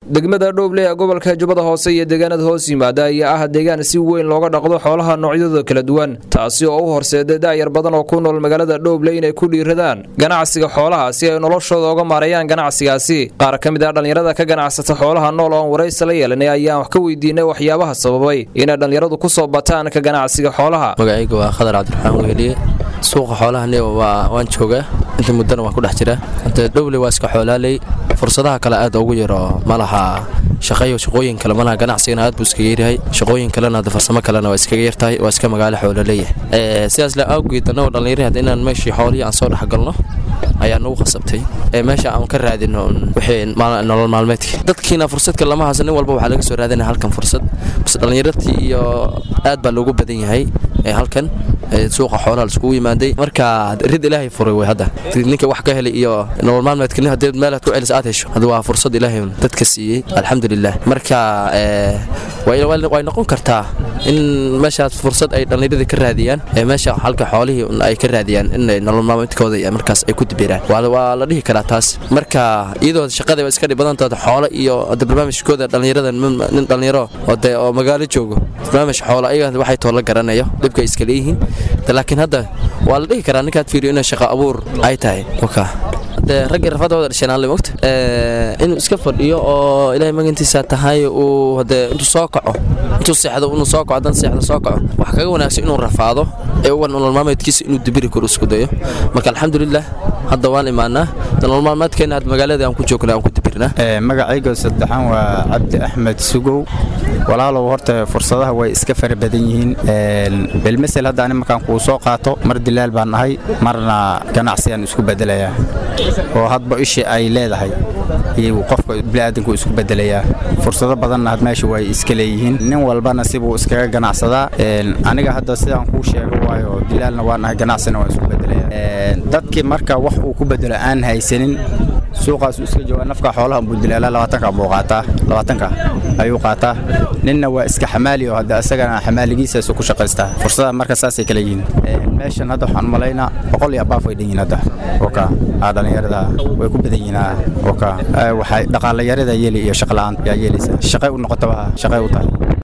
degmada dhooble ee gobolka jubbada hoose iyo deegaanada hoos yimaada ayaa ah deegaan si weyn looga dhaqdo xoolaha noocyadooda kala duwan taasi oo u horseeday daayar badan oo ku nool magaalada dhooble inay ku dhiiradaan ganacsiga xoolaha si ay noloshooda uga maareeyaan ganacsigaasi qaar ka mid ah dhallinyarada ka ganacsata xoolaha nool oon waraysi la yeelanay ayaan wax ka weydiinay waxyaabaha sababay inay dhallinyaradu ku soo bataan ka ganacsiga xoolaha magacayga waa khadar cabdiraxmaan weheliye suuqa xoolahani waan joogaa inta muddana waan ku dhex jiraa inta dhowle waa iska xoolaaley fursadaha kale aad ugu yaro ma laha shaqayo shaqooyin kale malaha ganacsigana aad buu iskaga yaryahay shaqooyin kalena hadda farsamo kalena waa iskaga yartahay waa iska magaalo xoolo leeyahay sidaas le awgeed annagoo dhallinyari hadda inaan meeshii xoolihii aan soo dhex galno ayaa nagu khasabtay ee meesha aan ka raadino wixii nolol maalmeedkii dadkiina fursadka lama haysan nin walba waxaa laga soo raadinaya halkan fursad bas dhallinyartii iyo aad baa loogu badan yahay ee halkan suuqa xoolaha laiskugu yimaaday marka rid ilaahay furay wey hadda ninka wax ka helay iyo nolol maalmeedka nin haddii meelaad ku celis aad hesho hadda waa fursad ilaahay dadka siiyey alxamdulilah marka way noqon kartaa in meeshaas fursad ay dhallinyarada ka raadiyaan ee meesha halka xoolihii ay ka raadiyaan in nolol maalmeedkooda markaas ay ku dibiraan waa la dhihi karaa taas marka iyadoo shaqada iska dhib badan tahay xoolo iyo hadda barnaamijkooda dhallinyarada nin dhallinyaro oo oo magaalo joogo barnaamij xoolo ayaga waxay too la garanayo dhibka iska leeyihiin laakiin hadda waa la dhihi karaa ninkaad fiiriyo inay shaqo abuur ay tahay de raggii rafadooda dhasheen alle mogta inuu iska fadhiyo oo ilaahay magantiisa tahay uu hade intuu soo kaco intuu seexdo inuu soo kaco haddana seexdo soo kaco wax kaga wanaagsan inuu rafaado ee uwan nolol maalmeedkiisa inuu dibiri karo isku dayo marka alxamdulilah hadda waan imaanaa nolol maalmeedkeena had magaalada aan ku joogna aan ku dibirnaa magacayga saddexaan waa cabdi axmed sugow walaalow horta fursadaha way iska fara badan yihiin bilmasel hadda ani markaan kuu soo qaato mar dilaal baan nahay marna ganacsigaan isku bedelayaa oo hadba ishii ay leedahay iyo qofka biniaadanku isku bedelayaa fursado badanna had meesha way iska leeyihiin nin walbana sibuu iskaga ganacsadaa aniga hadda sidaan kuu sheego waayo dilaalna waa nahay ganacsina waan isku bedelayaa dadkii marka wax uu ku bedelo aan haysanin suuqaasu iska jooga nafka xoolaha buu dilaalaa labaatanka buu qaataa labaatanka ayuu qaataa ninna waa iska xamaali oo hadda isagana xamaaligiisaasu ku shaqaystaa fursadaha marka saasay kala yihiin meeshan hadda waxaan malaynaa boqol iyo abaaf way dhan yihiin hadda oka aa dhallinyarada way ku badan yihiin oka waxay dhaqaalayarada yeeli iyo shaqla'aan yaa yeelaysa shaqay u noqotaba shaqay u tahay